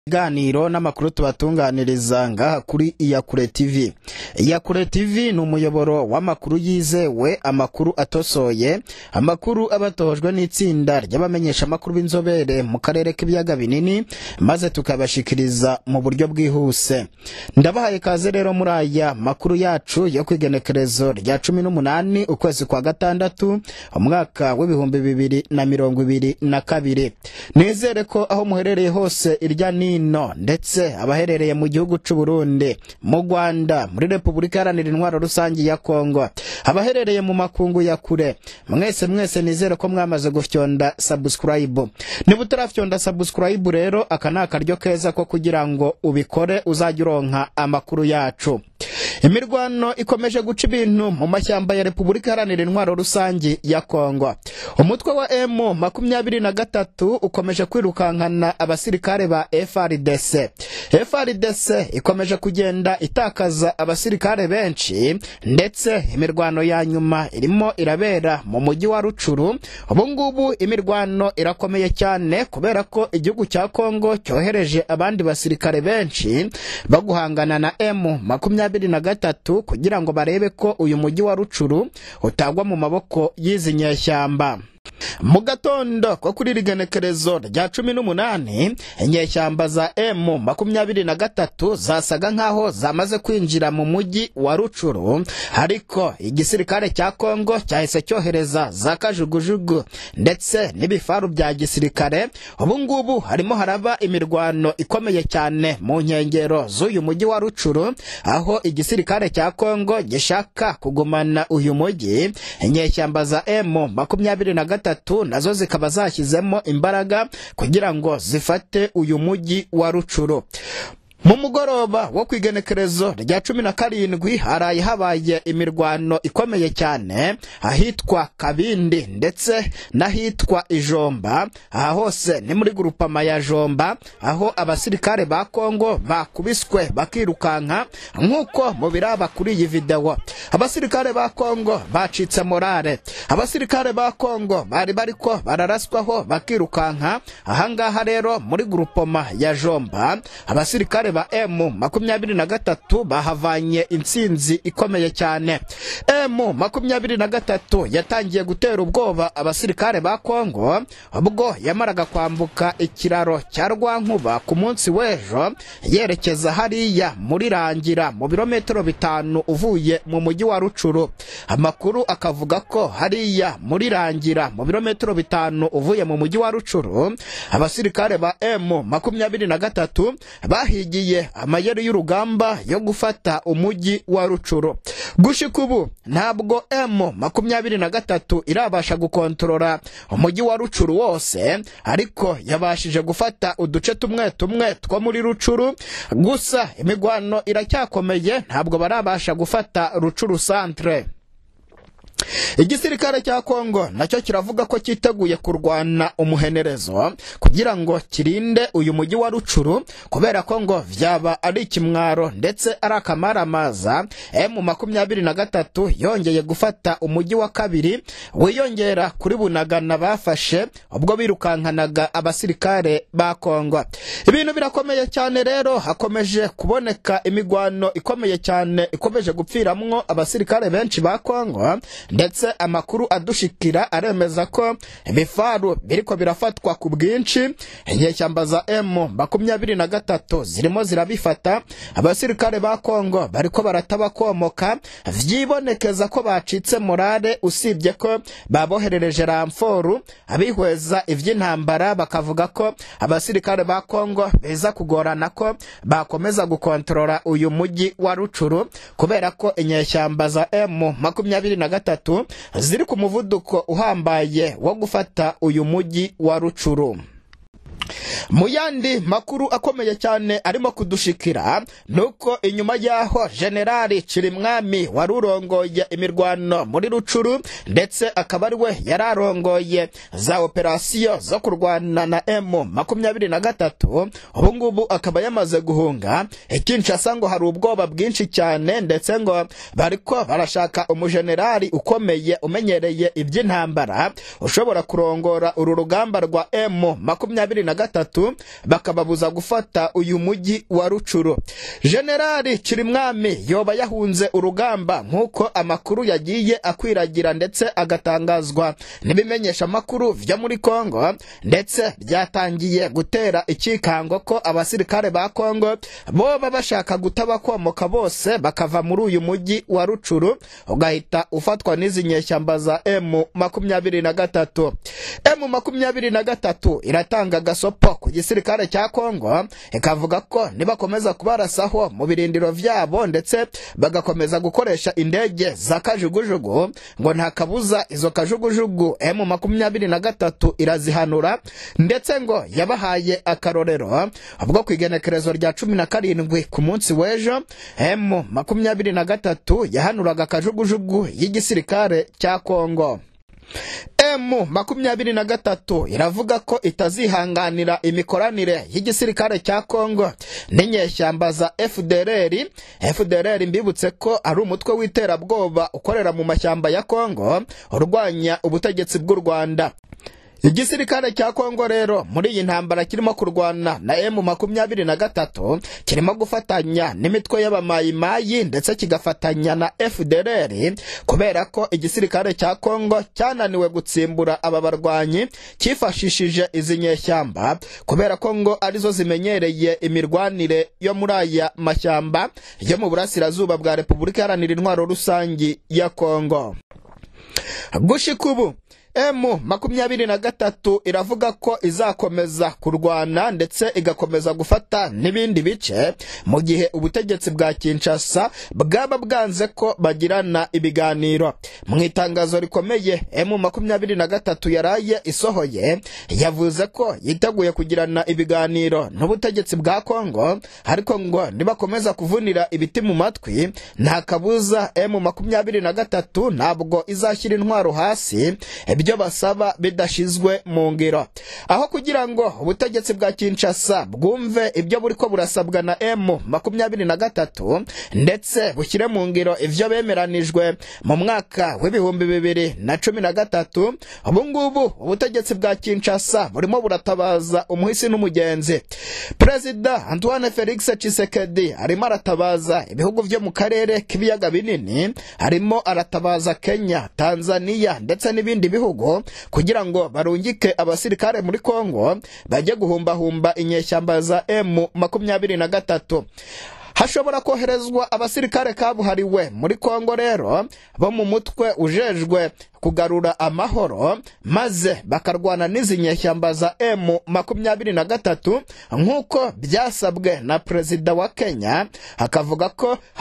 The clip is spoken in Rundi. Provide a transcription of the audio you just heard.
ibiganiro n'amakuru tubatunganiriza ngaha kuri iyakure tv iyakure tv ni umuyoboro w'amakuru yizewe amakuru atosoye amakuru aba atojwe n'itsinda ry'abamenyesha amakuru b'inzobere mu karere k'ibiyaga binini maze tukabashikiriza mu buryo bwihuse ndabahaye kaze rero muri aya makuru yacu yo ku igenekerezo rya cumi n'umunani ukwezi kwa gatandatu umwaka w'ibihumbi bibiri na mirongo ibiri na kabiri nizere ko aho muherereye hose irya ni hino ndetse abaherereye mu gihugu c'u Burundi mu Rwanda muri Repubulika Iharanira Intwaro Rusangi ya Kongo abaherereye mu makungu ya kure mwese mwese nizere ko mwamaze gufyonda subscribe niba utarafyonda subscribe rero aka ni akaryo keza ko kugira ngo ubikore uzajya uronka amakuru yacu imirwano ikomeje guca ibintu mu mashyamba ya repubulika iharanira intwaro rusange ya kongo umutwe wa m makumyabiri na gatatu ukomeje kwirukankana abasirikare ba frdc frdc ikomeje kugenda itakaza abasirikare benshi ndetse imirwano ya nyuma irimo irabera mu mujyi wa rucuru ubu ngubu imirwano irakomeye cyane kubera ko igihugu cya kongo cyohereje abandi basirikare benshi baguhangana na m makumyabiri na gatatu kugira ngo barebe ko uyu mujyi wa rucuru utagwa mu maboko y'izi nyeshyamba mu gatondo ko kuri rigenekerezo rya cumi n'umunani inyeshyamba za m makumyabiri na gatatu zasaga nk'aho zamaze kwinjira mu mujyi wa rucuru ariko igisirikare cya kongo cyahise cyohereza za kajugujugu ndetse n'ibifaru bya gisirikare ubu ngubu harimo haraba imirwano ikomeye cyane mu nkengero z'uyu mujyi wa rucuru aho igisirikare cya kongo gishaka kugumana uyu mujyi inyeshyamba za m makumyabiri na gatatu nazo zikaba zashyizemo imbaraga kugira ngo zifate uyu mujyi wa rucuru mu mugoroba wo ku igenekerezo rya cumi na karindwi haraye habaye imirwano ikomeye cyane ahitwa kabindi ndetse n'ahitwa ijomba aha hose ni muri gurupama ya jomba aho abasirikare ba kongo bakubiswe bakirukanka nk'uko mu biraba kuri iyi videwo abasirikare ba kongo bacitse morale abasirikare ba kongo bari bariko bararaswaho bakirukanka ahangaha rero muri gurupoma ya jomba abasirikare ba M makumyabiri na gatatu bahavanye intsinzi ikomeye cyane M makumyabiri na gatatu yatangiye gutera ubwoba abasirikare ba Kongo ubwo yamaraga kwambuka ikiraro cya Rwankuba ku munsi w'ejo yerekeza hariya muri Rangira mu birometero bitanu uvuye mu mujyi wa Rucuru amakuru akavuga ko hariya muri Rangira mu birometero bitanu uvuye mu mujyi wa Rucuru abasirikare ba M makumyabiri na gatatu bahigiye amayeri y'urugamba yo gufata umujyi wa rucuru gushika ubu ntabwo m makumyabiri na gatatu irabasha gukontorora umujyi wa rucuru wose ariko yabashije gufata uduce tumwe tumwe two muri rucuru gusa imigwano iracyakomeye ntabwo barabasha gufata rucuru santre igisirikare cya kongo nacyo kiravuga ko cyiteguye kurwana umuhenerezo kugira ngo kirinde uyu mujyi wa rucuru kubera ko ngo vyaba ari ikimwaro ndetse ari akamaramaza m makumyabiri na gatatu yongeye gufata umujyi wa kabiri wiyongera kuri bunagana bafashe ubwo birukankanaga abasirikare ba kongo ibintu birakomeye cyane rero hakomeje kuboneka imigwano ikomeye cyane ikomeje gupfiramwo abasirikare benshi ba kongo ndetse amakuru adushikira aremeza ko ibifaru biriko birafatwa ku bwinshi inyeshyamba za m makumyabiri na gatatu zirimo zirabifata abasirikare ba kongo bariko baratabakomoka vyibonekeza ko bacitse morale usibye ko baboherereje ramforu abihweza ivy'intambara bakavuga ko abasirikare ba kongo biza kugorana ko bakomeza gukontorora uyu mujyi wa rucuru kubera ko inyeshyamba za m makumyabiri na gatatu ziri ku muvuduko uhambaye wo gufata uyu mujyi wa rucuru mu yandi makuru akomeye cyane arimo kudushikira nuko inyuma y'aho generali cirimwami wari urongoye imirwano muri rucuru ndetse akaba ari we yari arongoye za operasiyo zo kurwana na m makumyabiri na gatatu ubu ngubu akaba yamaze guhunga ikinshasa ngo hari ubwoba bwinshi cyane ndetse ngo bariko barashaka umujenerali ukomeye umenyereye iby'intambara ushobora kurongora uru rugamba rwa m makumyabiri na gatatu bakababuza gufata uyu mujyi wa rucuru generali kirimwami yoba yahunze urugamba nk'uko amakuru yagiye akwiragira ndetse agatangazwa n'ibimenyesha amakuru vyo muri kongo ndetse byatangiye gutera ikikango ko abasirikare ba kongo boba bashaka gutabakomoka bose bakava muri uyu mujyi wa rucuru ugahita ufatwa n'izi nyeshyamba za emu makumyabiri na gatatu emu makumyabiri na gatatu iratanga agasopo ku gisirikare cya kongo ikavuga ko nibakomeza kubarasaho mu birindiro vyabo ndetse bagakomeza gukoresha indege za kajugujugu ngo nta kabuza izo kajugujugu emu makumyabiri na gatatu irazihanura ndetse ngo yabahaye akarorero ubwo ku igenekerezo rya cumi na karindwi ku munsi w'ejo emu makumyabiri na gatatu yahanuraga akajugujugu y'igisirikare cya kongo emu makumyabiri na gatatu iravuga ko itazihanganira imikoranire y'igisirikare cya kongo n'inyeshyamba za fdrr fdrr mbibutse ko ari umutwe w'iterabwoba ukorera mu mashyamba ya kongo urwanya ubutegetsi bw'u rwanda igisirikare cya kongo rero muri iyi ntambara kirimo kurwana na emu makumyabiri na gatatu kirimo gufatanya n'imitwe y'abamayimayi ndetse kigafatanya na fdrr kubera ko igisirikare cya kongo cyananiwe gutsimbura aba barwanyi cyifashishije izi nyeshyamba kubera ko ngo arizo zimenyereye imirwanire yo muri aya mashyamba yo mu burasirazuba bwa repubulika iharanira intwaro rusangi ya kongo gushika ubu emu makumyabiri na gatatu iravuga ko izakomeza kurwana ndetse igakomeza gufata n'ibindi bice mu gihe ubutegetsi bwa kinshasa bwaba bwanze ko bagirana ibiganiro mu itangazo rikomeye emu makumyabiri na gatatu yaraye isohoye yavuze ko yiteguye kugirana ibiganiro n'ubutegetsi bwa kongo ariko ngo nibakomeza kuvunira ibiti mu matwi nta kabuza emu makumyabiri na gatatu ntabwo izashyira intwaro hasi ibyo basaba bidashizwe mu ngiro aho kugira ngo ubutegetsi bwa kinshasa bwumve ibyo buriko burasabwa na emu makumyabiri na gatatu ndetse bushyire mu ngiro ivyo bemeranijwe mu mwaka w'ibihumbi bibiri na cumi na gatatu ubu ngubu ubutegetsi bwa kinshasa burimo buratabaza umuhisi n'umugenzi perezida antoine felix chisekedi arimo aratabaza ibihugu vyo mu karere k'ibiyaga binini arimo aratabaza kenya tanzania ndetse n'ibindi bihugu kugira ngo barungike abasirikare muri kongo bajye guhumbahumba inyeshyamba za emu makumyabiri na gatatu hashobora koherezwa abasirikare kabuhariwe muri kongo rero bo mu mutwe ujejwe kugarura amahoro maze bakarwana n'izi nyeshyamba za emu makumyabiri na gatatu nk'uko byasabwe na perezida wa kenya akavuga ko